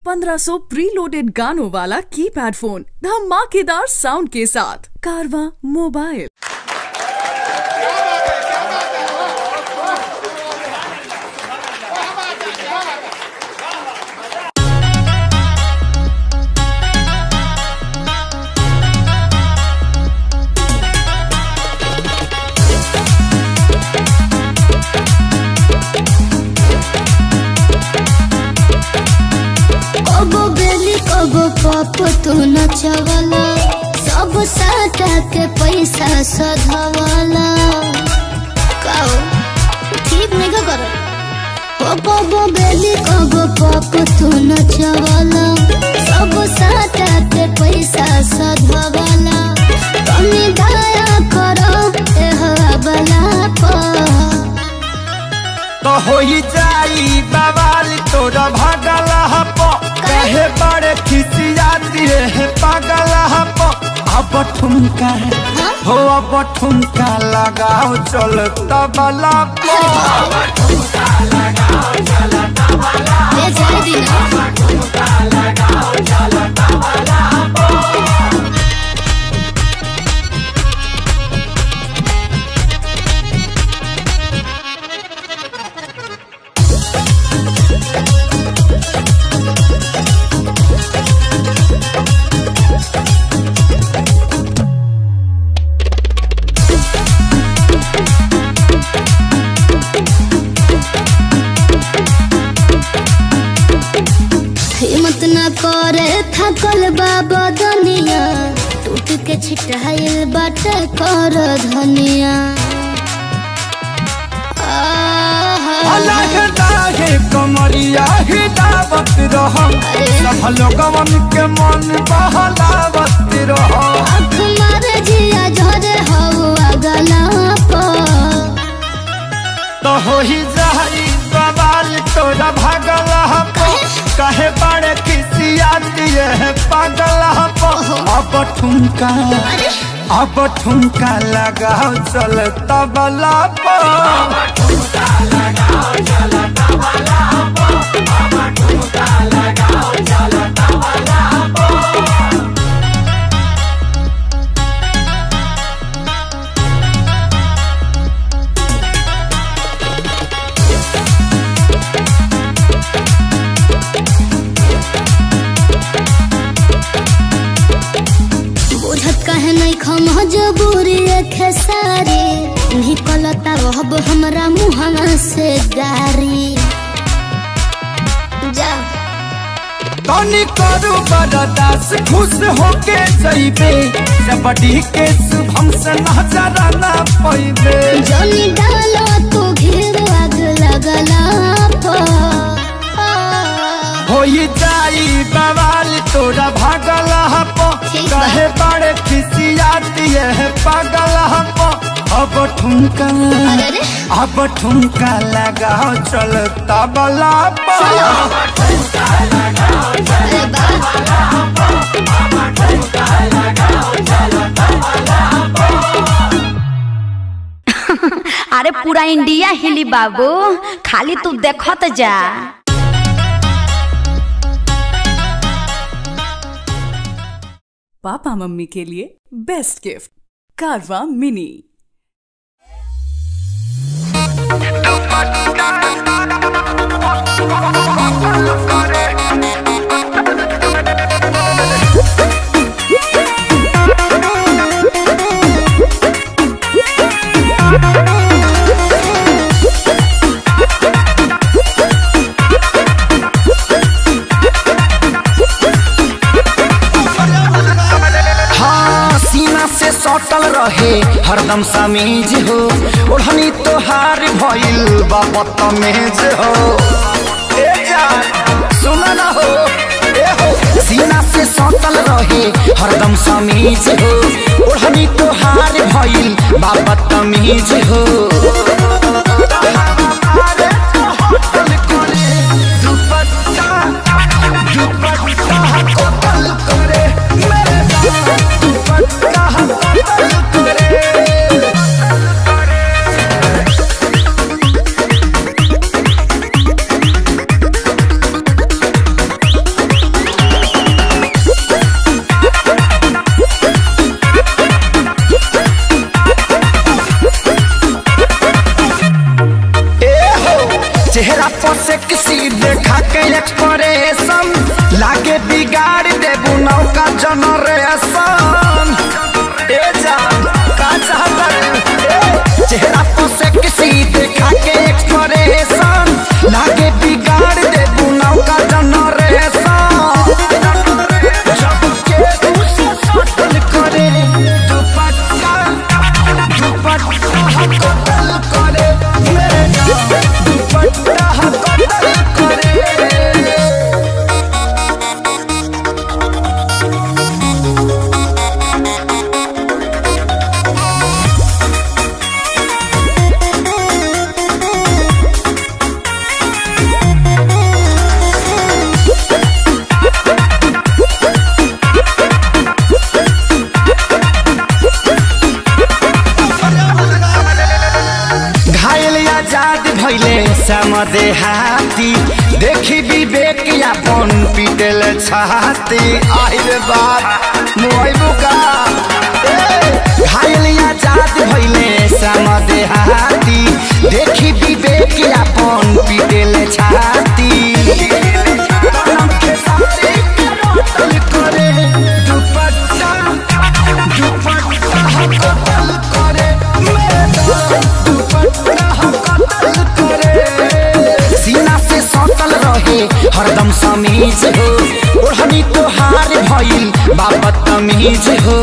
1500 preloaded गानों वाला keypad phone धमाकेदार साउंड के साथ कारवा मोबाइल कबो बेली कबो पप तू नचवला सब साटा के पैसा सधवला काओ ठीक नहीं का कर ओ कबो बेली कबो पप तू नचवला सब साटा के पैसा सधवला कमी दया करो ए हवाला पर तो होई जाई बवाल तोरा भागल हप कहे बड़े खिसियाती है पागल हप अब ठुमका हो अब ठुमका लगाओ चल तबला पो ले जाए दीना हिम्मत न करे थकल बाबा दुनिया टूट के छिटाइल बाट कर धनिया आहा। अलग लागे कमरिया हिदावत रहो सब लोगवन के मन बहलावत रहो आँख मारे जिया झरे हवा गला पर तो होई जाई बवाल तोरा भागल हप कहे बड़े खिसियाती है पागल हप अब ठुमका अब ठुमका लगाओ चल तबला पर बुझत कहे नहीं खम जबूरी खेसारी निकलता रहब हमरा मुहवा से गारी जा तनी करू बरदास खुश होके जइबे जबड़ी के शुभम से नजर ना पैबे जनी डालो तू घेर आग लगला पर होई जाई बवाल तोरा भागल हप ठीक बा। कहे बड़े खिसियाती है पागल हप अब ठुमका अरे रे अब ठुमका लगाओ चल तबला पर अरे बा अरे पूरा इंडिया हिली बाबू खाली तू देखत जा पापा मम्मी के लिए बेस्ट गिफ्ट कारवा मिनी हाँ सीना से सटल रहे हरदम समीज हो ओढ़नी तोहार भइल बा बदतमीज हो ए जान, सुन न हो ए हो सीना से सटल रहे हरदम समीज हो ओढ़नी तोहार भइल बा बदतमीज हो हमारे तो होटल करे, दुपट्टा, दुपट्टा होटल करे, मेरे जान, दुपट्टा होटल करे। समदे हाथी देखी विवेक अपन पीटल छाती आइल बात मोइबू का घायलिया जात भइले समदे हाथी देखी विवेक अपन पीटल छाती करे दुपट्टा दुपट्टा कतल करे मेरा दुपट्टा कतल करे सीना से सटल रहे हरदम समीज हो ओढ़नी तोहार भइल बाबत तमीज हो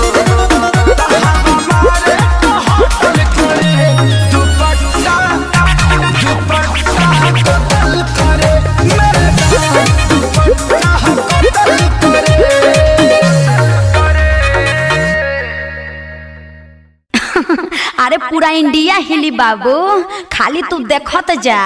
दुपट्टा दुपट्टा कतल करे मेरा दुपट्टा कतल करे अरे पूरा इंडिया हिली बाबू खाली तू देखत जा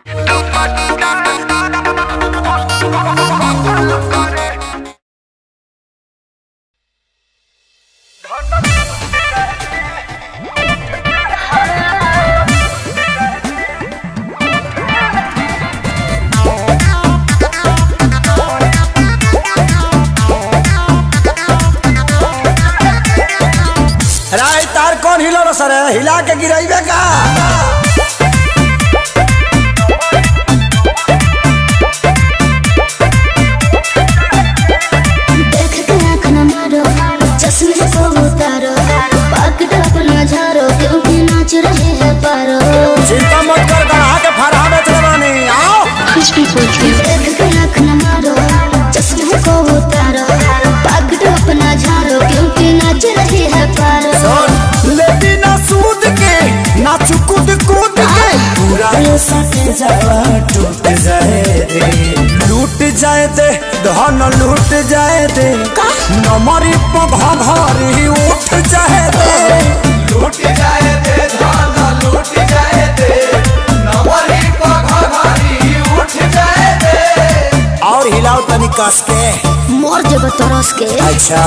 राय तार कौन हिलो सर हिला के गिराइबे का देख के आँख न मारो चश्मे को उतारो पकड़ अपना झारो क्योंकि नाच रहे हैं पारो चिंता मत कर गढ़ा के फरहा में चलवानी आओ देख के आँख न मारो चश्मे को उतारो पकड़ अपना झारो क्योंकि नाच रहे हैं पारो लेती ना सूद के ना चुकुद कूद के पूरा ये सटे जावा टूट जाए दे लूट जाए दे धन लूट जाए दे नमरी पघरी उठ जाए दे लूट जाए दे धान लूट जाए दे नवरी पघारी उठ जाए दे और हिलाओ तनी कस के मोर जब तरस के अच्छा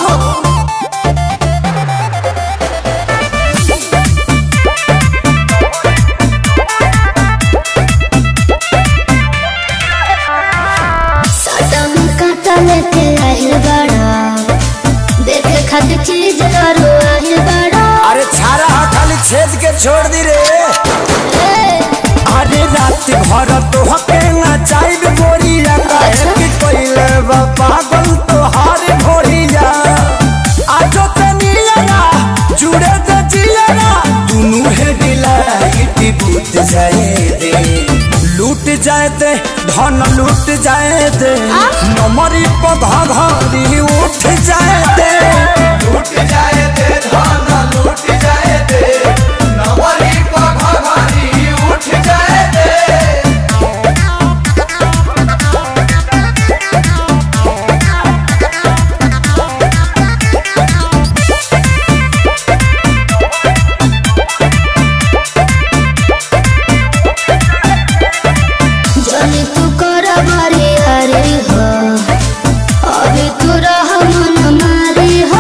साटा में काटा लेके आहिल बड़ा देखे खातिर चीज करो आहिल बड़ा अरे छारा हा खाली छेद के छोड़ दी रे अरे रात भर तो हके ना चाहिए गोरिया काहे कि कोइले बा पागल तो हार भोरिया आजो तनिया जुड़े त जिया दुनु है डिलाइट बूत जाए दे लूट जाए दे धन लूट जाए दे नमरी पधा घरी उठ जाए दे लूट जाए दे धान लूट जाए दे नवरी पघारी उठ जाए दे जनी तू कर मारी हरी हो अभी तू रह मन मारी हो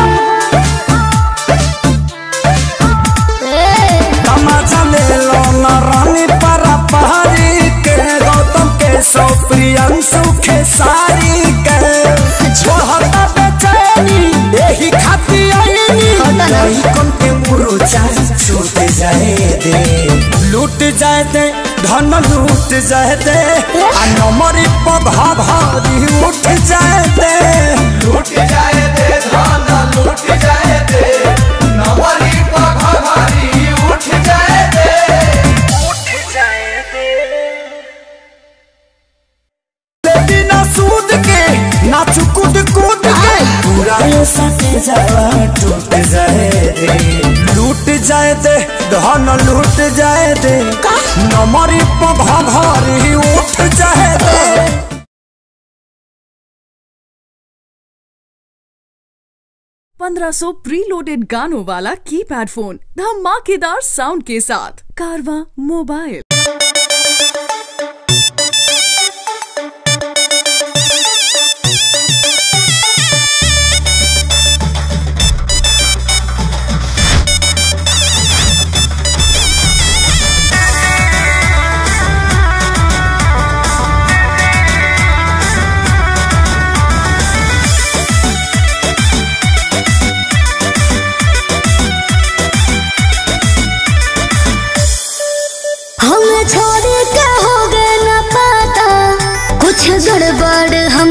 ए, तमाचा ले लो न रानी परा पहाड़ी के गौतम के सौ प्रियंशु के सारी के छोड़ता बेचैनी यही खाती आईनी होता ना। नहीं कौन के मुरुचा छूट जाए दे लूट जाए दे धन लूट जाए दे आ नमरी पधा भारी उठ जाए दे लूट जाए दे धान लूट जाए दे नवरी पघारी उठ जाए दे लेती ना सूद के ना चुकुद कूद के पूरा ये सटे जावा टूट जाए दे लूट जाए दे धन लूट जाए दे नमरी पघरी उठ जाए दे पंद्रह सौ प्रीलोडेड गानों वाला कीपैड फोन धमाकेदार साउंड के साथ कारवा मोबाइल ओ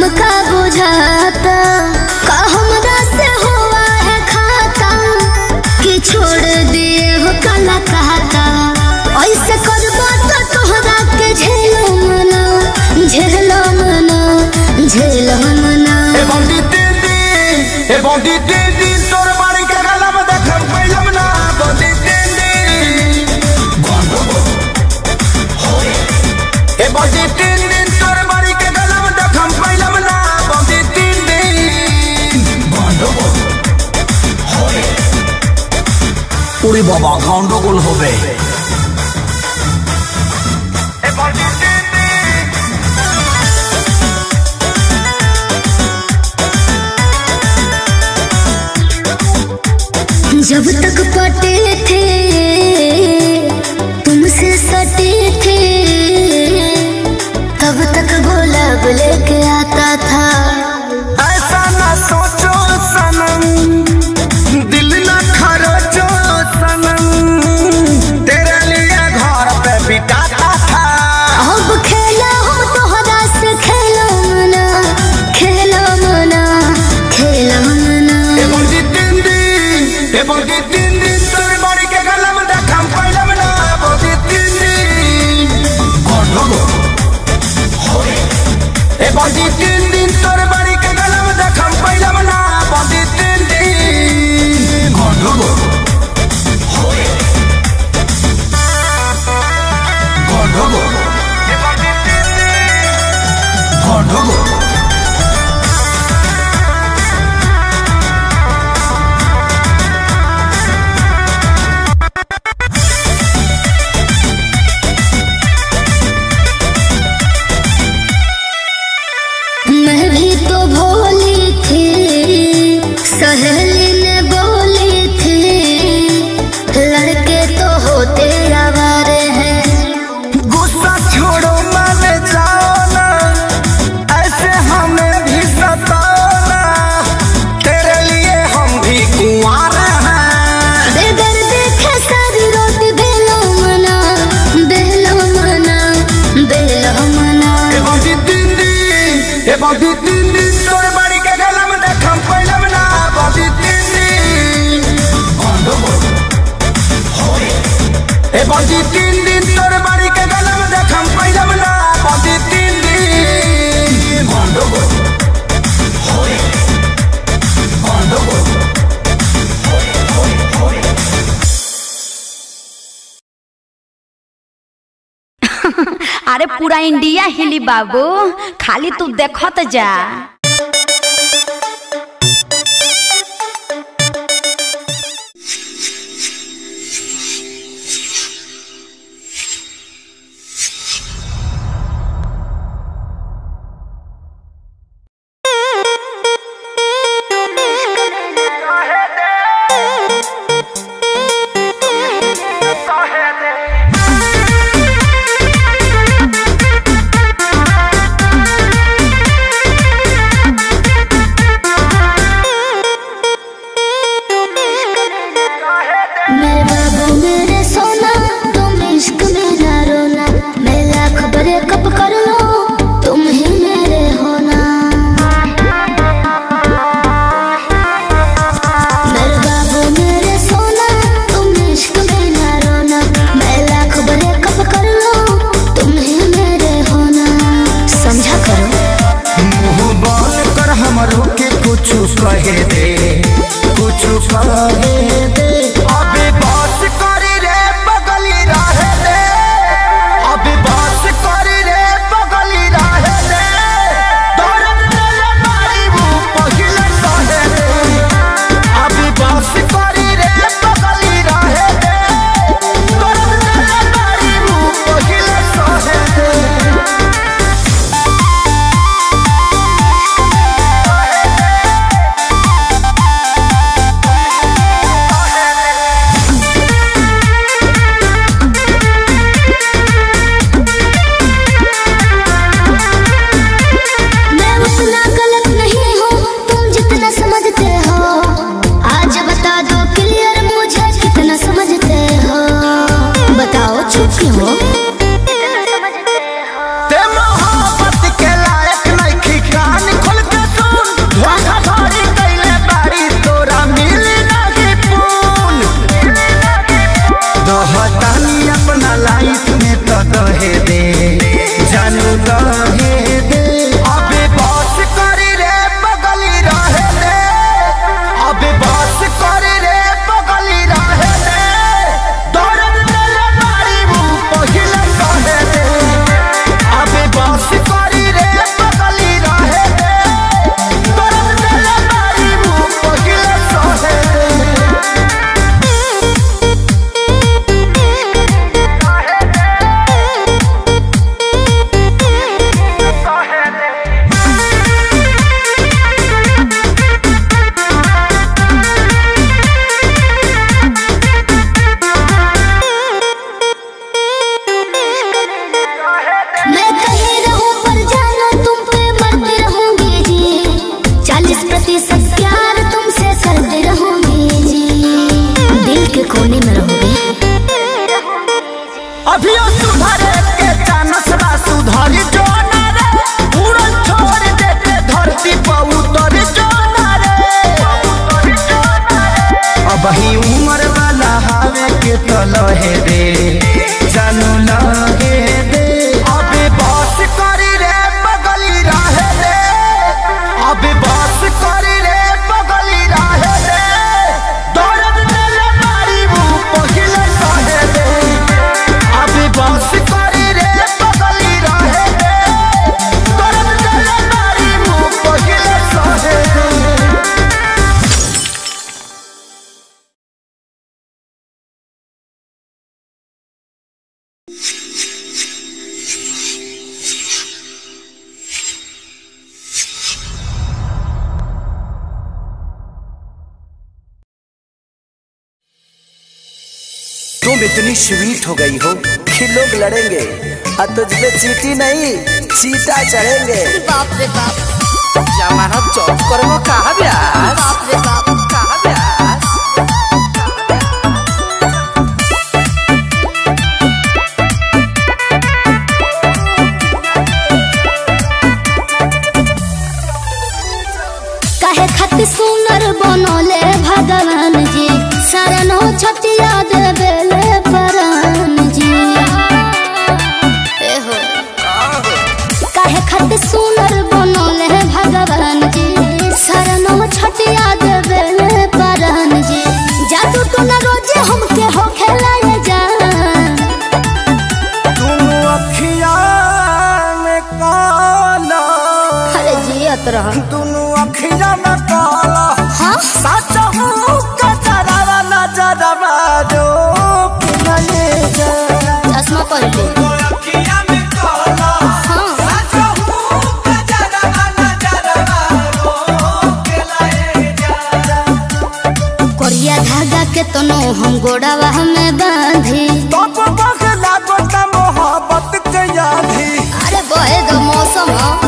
हमका बुझाता का हमरा से हुआ है खाता कि छोड़ दिए हो काला कहता ऐसे करबा तो तोहरा के झेलो मना झेलो मना झेलो मना ए बंदी दीदी ए बंदी दीदी तोर बाड़ी के गला में देख पैलम ना बंदी दीदी ए बंदी दीदी तोर बाड़ी के गला में देख पैलम ना बंदी दीदी উড়ি বাবা গন্ডগোল হবে जब तक पटे थे तुमसे सटे थे तब तक गुलाब लेके आता था ऐसा ना सोचो सनम दिल ना खरोचो सनम तेरे लिए घर पे बिताता था अब खेला हो तोहरा से खेलो मना खेलो मना खेलो मना ए बंदी तीन दिन ए बंदी तीन दिन तोरे बाड़ी के गला में देखम पहले में ना बंदी तीन दिन गंडगो ए बंदी तीन दिन तोरे बाड़ी के गला में देखम पहले में ना बंदी तीन दिन गंडगो गंडगो गंडगो मैं भी तो भोली थी सहेली ने बोली थी लड़के तो होते आवारे हैं गुस्सा छोड़ो मान जाओ ना ऐसे हमें भी सताओ ना तेरे लिए हम भी कुंवार हैं बेगर देखे सारी रोटी बेलो मना बेलो मना बेलो मना ए बंदी तीन दिन ए बंदी तीन दिन तोरे बाड़ी के गला में देखम पहले में ना बंदी तीन दिन ए बंदी तीन दिन तोरे बाड़ी के गला में देखम पहले में ना बंदी तीन दिन गंडगोल गंडगोल अरे पूरा इंडिया हिली बाबू खाली तू देखत जा मेरे बाबू मेरे सोना तुम इश्क में ना रोना मैं लाख बड़े कब कर लो तुम ही मेरे होना मेरे बाबू मेरे सोना तुम इश्क में ना रोना मैं लाख बड़े कब कर लो तुम ही मेरे होना समझा करो मुंह बोल कर हमरो के कुछ कहे दे कुछ कहे दे अबे बात करी रे बगली रहे दे अबे बात करी रे बगली रहे दे दर्द तेरे मारी वो पहिले सहे दे अबे बात करी रे बगली रहे दे दर्द तेरे मारी वो पहिले सहे दे मेरे लहे रे जानू लगे दे अबे बस करी रे बगली रहे रे अबे बस करी रे बगली रहे रे दर्द दिले मारी मुंह पहिले सहे रे अबे बस करी रे बगली रहे रे दर्द दिले मारी मुंह पहिले सहे रे तुम इतनी स्वीट हो गई हो कि लोग लड़ेंगे और तुझ पे चीटी नहीं चीटा चढ़ेंगे बाप रे बाप जमाना चौक कर वो कहा ब्यास बाप रे बाप कहा ब्यास काहे खातिर सुनर बनोले भगवान जी शरणो छटिया देवेले परान जी ए हो काहे खातिर सुनर बनोले भगवान जी शरणो छटिया देवेले परान जी जादू तो न रोजे हमके हो खेलाए जान तुम अखिया में काला अरे जियत रह दोनों अखिया में काला हाँ सच हूँ कचरा नजरवा जो कि नहीं जा चश्मा पहन ले अखिया में काला हाँ साचहू गजरवा नजरवा रोके लाए जा कोरिया धागा के तनो हम गोड़ावा में बांधी तब बगला गोता मोहब्बत के यादी अरे बहे दो मौसम ह।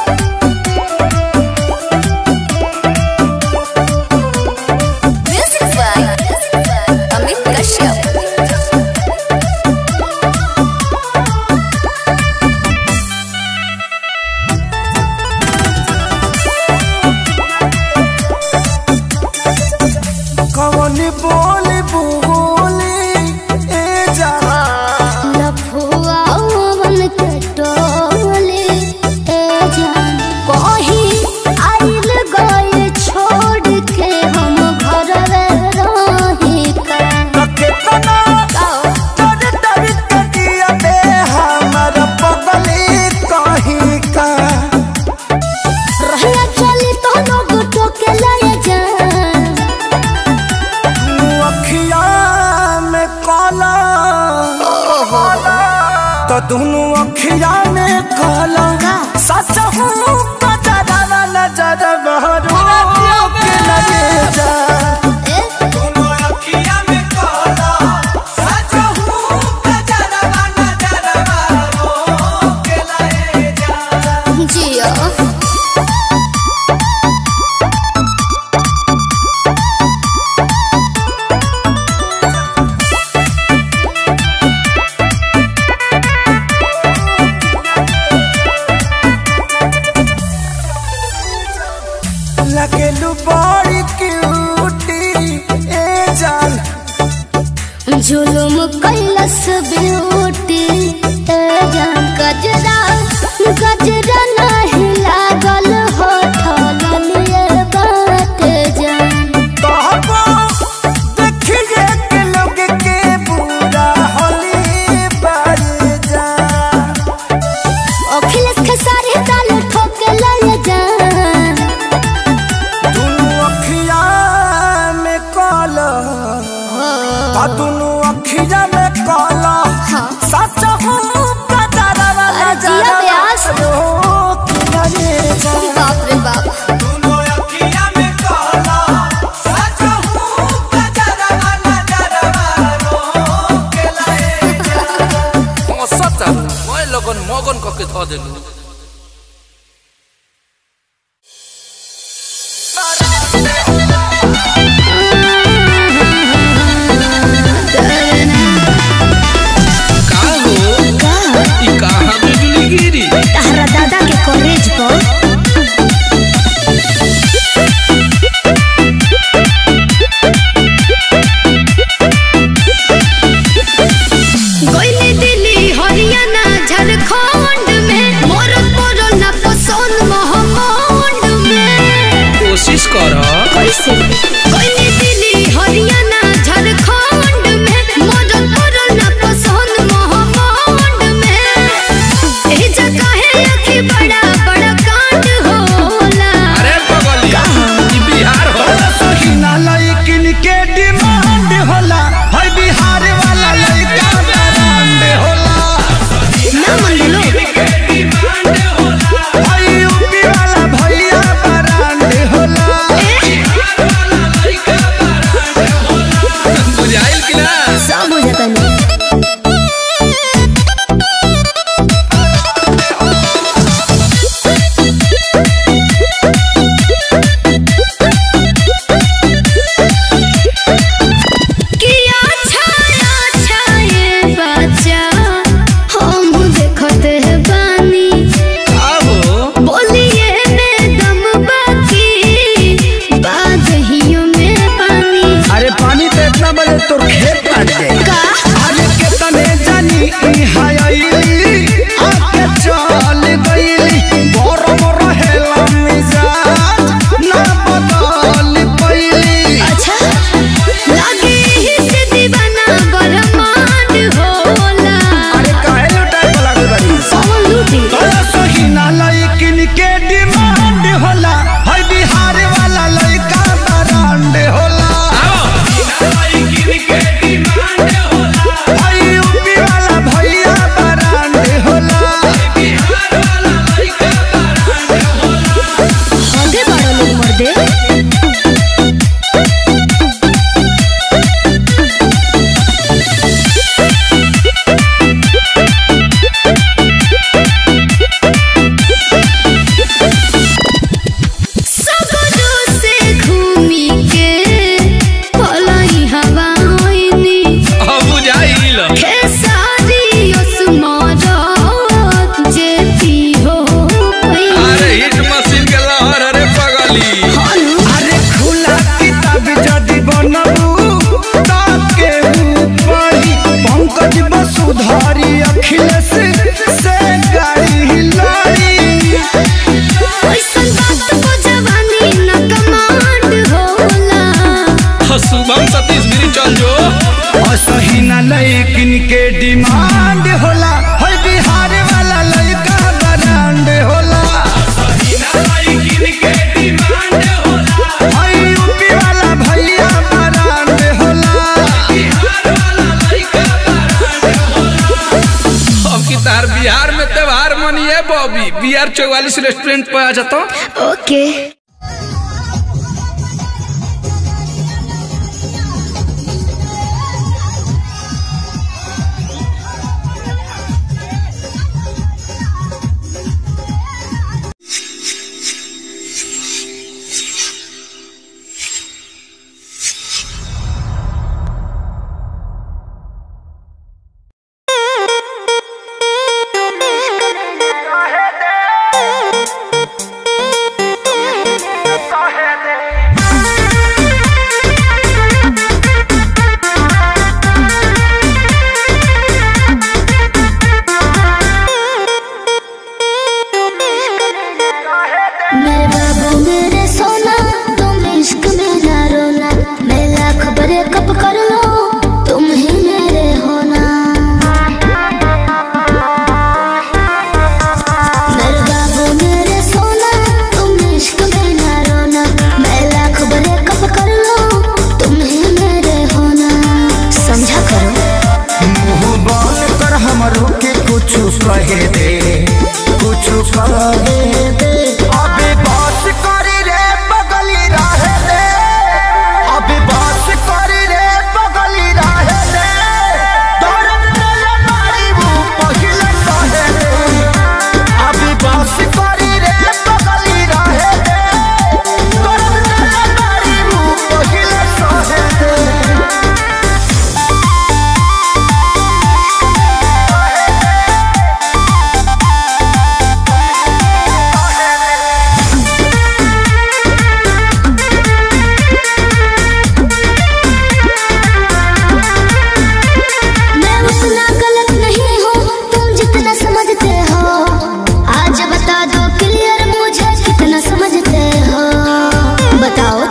अमित कश्यप कौन बोली बोली ए जा लफुआ वन के टोली ए जान कहीं आइल गए छोड़ के हम घर रही का कितना तर तर के दिया दे हमर पगली कहीं का रहिया चली तो लोग टोके लाए जान तू अखिया में काला तो दोनों अखिया में काला सच हूँ कजरा नजर बहरू के लगे जा ए दोनों अखिया में काला साचहू गजरवा नजरवा रोके लाए जा जिया लगेलू बड़ी क्यूटी ए जान जुलुम कैलस ब्यूटी ए जान गजरा गजरा नहीं लागल हो ठललिए बाट जान कहबो देखिए के लोग के बुरा होली बारी जा अखिलेश खेसारी दाल ठोके लय जान दुनू अखिया में काला आ दुनू अखिया में काला हाँ। सच हूँ कजरा अरे जिया व्यास। कोशिश कर कैसे कोई दिल्ली हरियाणा झारखंड में मदद करो ना पसंद महाकांड में ए जगह है अखी बड़ा बड़ा कांड होला अरे बगली ई बिहार हो सहीना लइकिन के डिमांड होला है बिहार वाला लइका ब्रांड होला ना मन लो है यूपी वाला भैया ब्रांड होला बुझाइल कि ना सब हो जाता नहीं किया छाया छाये बच्चा हम देखते हैं बानी आहो बोलिए में दम बाकी बादहियों में पानी अरे पानी तो इतना बजे तोर खेत काट जाए का अरे कितने जानी इहाँ आइली आके चल गइली बोर बोर हेला मिजाज ना बदल पइली अच्छा लगे ही से दीवाना बरमान होला अरे काहे लुटाए वाला गइल बानी कौन लूटी तोरा सहीना लइकिन के डिमांड होला है बिहार वाला लइका ब्रांड होला है यूपी वाला भैया ब्रांड होला हदे बड़ा लोग मर दे सगरो से घूमी के पलाई हवा होइनी अब बुझाइल खेसारी असमारत जेती हो पई अरे हिट मशीन के लहर अरे बगली अरे खुला किताब जदि बनबू ताके ऊपरी पंकज वसुधारी अखिलेश से गाड़ी लड़ी ऐसन बात को जवानी न कमांड होला शुभम सतीश गिरी चल जो असही न लइकिन के डिमांड होला है बिहार वाला लइका ब्रांड होला है यूपी वाला भैया ब्रांड होला अब की तार बिहार में त्योहार मनिए बॉबी बिहार चौवालीस रेस्टोरेंट पे आ जाता ओके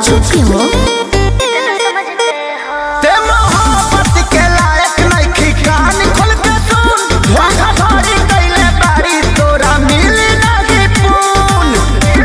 चुप क्यों ते मोहब्बत के लायक नइखी कान खोल के सुन धोखाधड़ी कइले बारी तोरा मिली नाही पून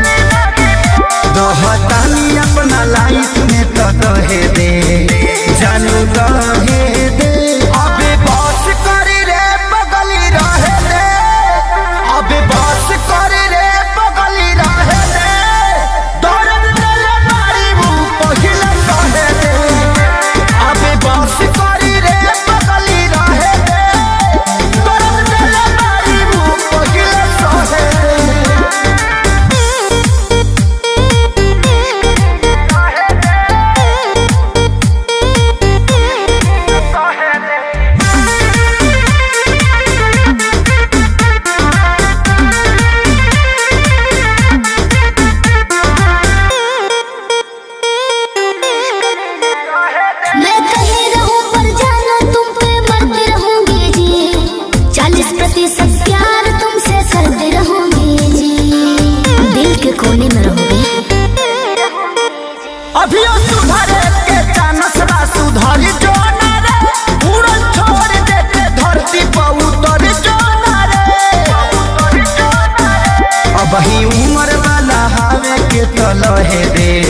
दोहतानी अपना लाइफ में तो दहे दे जानू दहे दे अबे बस करी रे बगली रहे दे अबे बस करी रे बगली रहे दे दर्द दिले बारी मुंह पहिले सहे दे अबे बस करी रे बगली रहे दे दर्द दिले बारी मुंह पहिले सहे दे मैं कहीं रहूं पर जाना तुम पे मरती रहूंगी जी चालीस प्रतिशत प्यार तुमसे करते रहूंगी जी दिल के कोने में रहूंगी अभियो सुधरे के चानस बा सुधरी जो ना रे उड़न छोड़ दे के धरती पर उतर जो ना रे अब ही उम्र वाला हावे के तलहे दे